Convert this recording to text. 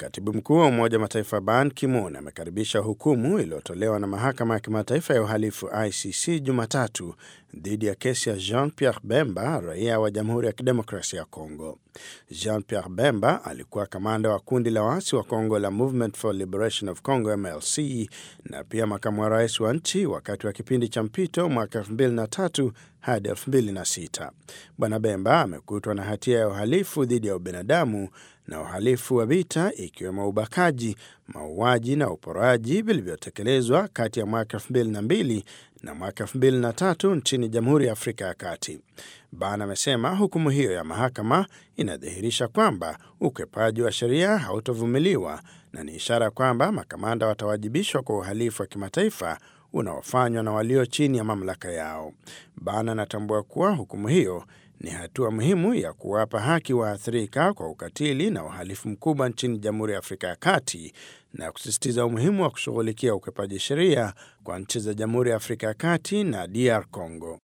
Katibu mkuu wa Umoja wa Mataifa Ban Ki-moon amekaribisha hukumu iliyotolewa na mahakama ya kimataifa ya uhalifu ICC Jumatatu dhidi ya kesi ya Jean Pierre Bemba, raia wa Jamhuri ya Kidemokrasia ya Kongo. Jean Pierre Bemba alikuwa kamanda wa kundi la waasi wa Kongo la Movement for Liberation of Congo MLC na pia makamu wa rais wa nchi wakati wa kipindi cha mpito mwaka 2003 hadi 2006. Bwana Bemba amekutwa na hatia ya uhalifu dhidi ya ubinadamu na uhalifu wa vita ikiwemo ubakaji, mauaji na uporaji vilivyotekelezwa kati ya mwaka 2002 na mwaka 2003 nchini Jamhuri ya Afrika ya Kati. Ban amesema hukumu hiyo ya mahakama inadhihirisha kwamba ukwepaji wa sheria hautovumiliwa na ni ishara kwamba makamanda watawajibishwa kwa uhalifu wa kimataifa unaofanywa na walio chini ya mamlaka yao. Ban anatambua kuwa hukumu hiyo ni hatua muhimu ya kuwapa haki waathirika kwa ukatili na uhalifu mkubwa nchini Jamhuri ya Afrika ya Kati na kusisitiza umuhimu wa kushughulikia ukwepaji sheria kwa nchi za Jamhuri ya Afrika ya Kati na DR Congo.